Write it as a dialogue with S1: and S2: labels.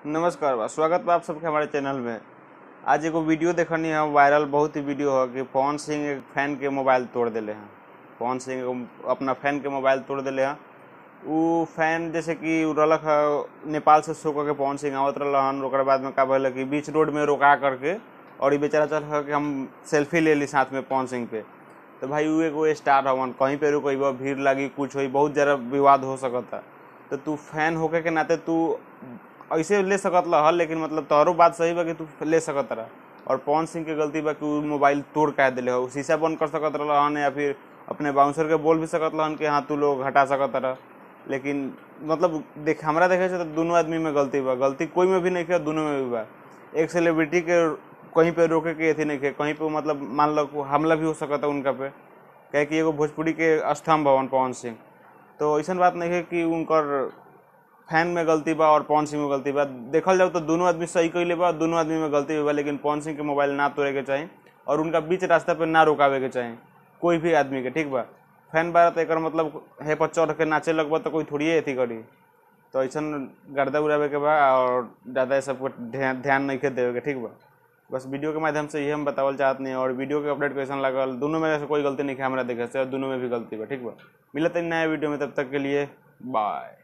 S1: नमस्कार बा स्वागत बा आप सबके हमारे चैनल में आज एगो वीडियो देखनी है वायरल बहुत ही वीडियो है कि पवन सिंह एक फैन के मोबाइल तोड़ दिले हैं पवन सिंह एगो अपना फैन के मोबाइल तोड़ दिले हैं उ फैन जैसे कि उ रहलक है नेपाल से शो करके पवन सिंह आवत रहन ओकर बाद में का भइल कि बीच रोड में रोका करके और ये बेचारा चल है कि हम सेल्फी ले ली साथ में पवन सिंह पे तो भाई उ एगो स्टार हवन कहीं पे रुकइबा भीड़ लगी कुछ होई बहुत ज़्यादा विवाद हो सकता तो तू फैन होके के नाते तू ऐसे ले सकत रह लेकिन मतलब तोहरो बात सही बा कि तू ले सकत रह और पवन सिंह के गलती बा कि उ मोबाइल तोड़ के दिले हो शीशा बंद कर सकत रहन या फिर अपने बाउंसर के बोल भी सकत रहन कि हाँ तू लोग हटा सकत रह लेकिन मतलब देख हमरा देखे से तो दोनों आदमी में गलती बा गलती कोई में भी नहीं किया दोनों में भी बा एक सेलिब्रिटी के कहीं पे रोके के अथी नहीं किया कहीं पे मतलब मान लो कि हमला भी हो सकता उनका पे कहे कि एगो भोजपुरी के स्तंभ भवन पवन सिंह तो ऐसा बात नहीं है कि उनकर फैन में गलती बा और पवन सिंह में गलती बा देखल जाओ तो दोनों आदमी सही कैले बा दोनों आदमी में गलती भी बा लेकिन पवन सिंह के मोबाइल ना तोड़े के चाही और उनका बीच रास्ता पे ना रुकावे के चाही कोई भी आदमी के ठीक बा फैन बारा तो एकर मतलब हे पर चढ़ के नाचे लगबा तो कोई थोड़ी अथी करी तो ऐसा गर्दा उड़ावे के बा और ज़्यादा सबको ध्यान ध्यान नहीं के देवे के ठीक बा बस वीडियो के माध्यम से ये हम बतावल चाहत नहीं और वीडियो के अपडेट कैसन लागल दोनों में से कोई गलती नहीं है हमारा देखे से और दोनों में भी गलती बा ठीक बा मिलते हैं नया वीडियो में तब तक के लिए बाय